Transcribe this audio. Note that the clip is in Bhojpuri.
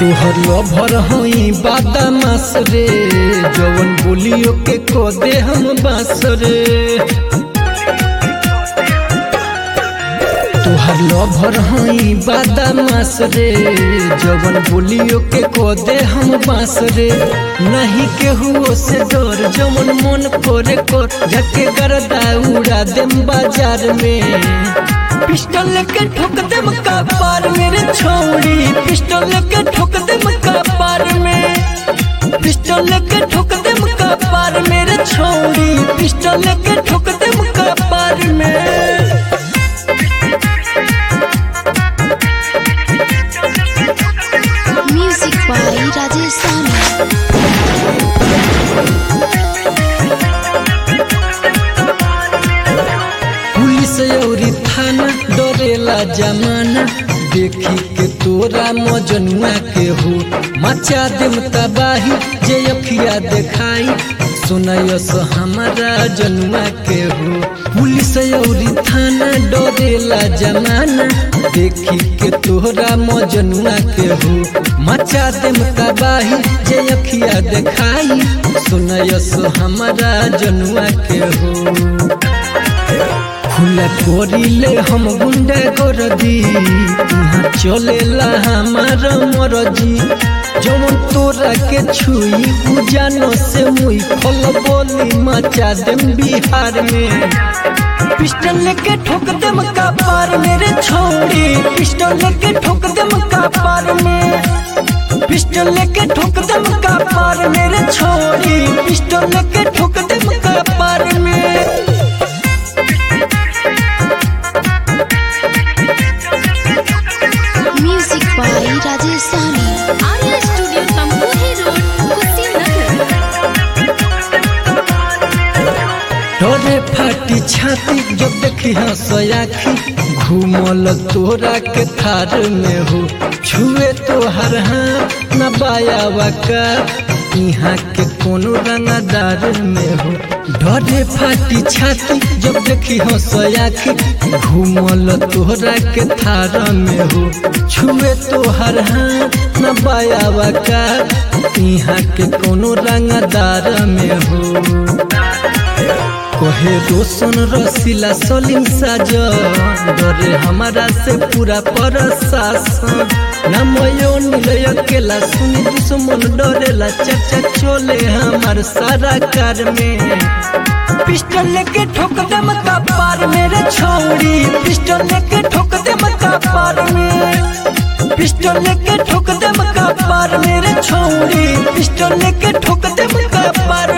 तोहर लभर हई बादामास रे जवन बोलियो के को दे हम बास रे तोहर लभर हई बादामास रे जवन बोलियो के को दे हम बास रे नहीं केहू से डर जवन मन करे कर झके गरदा उड़ा देम बाजार में पिस्टल के ठोक दे मक्का पार मेरे छोड़ी पिस्टल के ठोक दे मक्का पार में पिस्टल के ठोक दे मक्का पार मेरे छोड़ी पिस्टल के ठोक दे मक्का पार में Music by Rajesh Sami. Police औरी थाना डरेला जमाना देखी के तोरा मजनुआ के हो मचा देम तबाही जे अखिया देखाई सुनयस हमारा जनुआ के हो पुलिस औरी थाना डरेला जमाना देखी के तोरा मजनुआ के हो मचा देम तबाही जे अखिया देखाई सुनयस हमारा जनुआ के हो खुला कोरिले हम गुंडा गरदी यहाँ चलेला हमार मरजी जवन तोरा के छुई उजानो से मुई फल बोली मचा देम बिहार में पिस्टल लेके ठोक देम का पार मेरे छोड़ी पिस्टल लेके ठोक देम का पार में पिस्टल लेके ठोक देम का पार मेरे छोड़ी पिस्टल लेके ठोक देम का पार में Music by Rajesh Sami. Arya studio Tamkuhi road Kushinagar डरे फाटी छाती जब देखी हंसयाखी घूमल तोरा के थार में हो छुए तो हर हाथ न बायावा का यहाँ के कोनो रंगदार में हो डरे फाटी छाती जब देखी हंसयाखी घूमल तोरा के थार में हो छुए तो हर हाथ न बायावा का यहाँ के कोनो रंगदार में हो कहे रोशन रसीला सलीम साजन डरे हमारा से पूरा प्रशासन नमयो नीलय अकेला सुनी दुश्मन डरेला चर्चा चले हमार सारा कार में पिस्टल लेके ठोक दे मका पार मेरे छोड़ी पिस्टल लेके ठोक दे मका पार में पिस्टल लेके ठोक दे मका पार मेरे छोड़ी पिस्टल लेके ठोक दे मका पार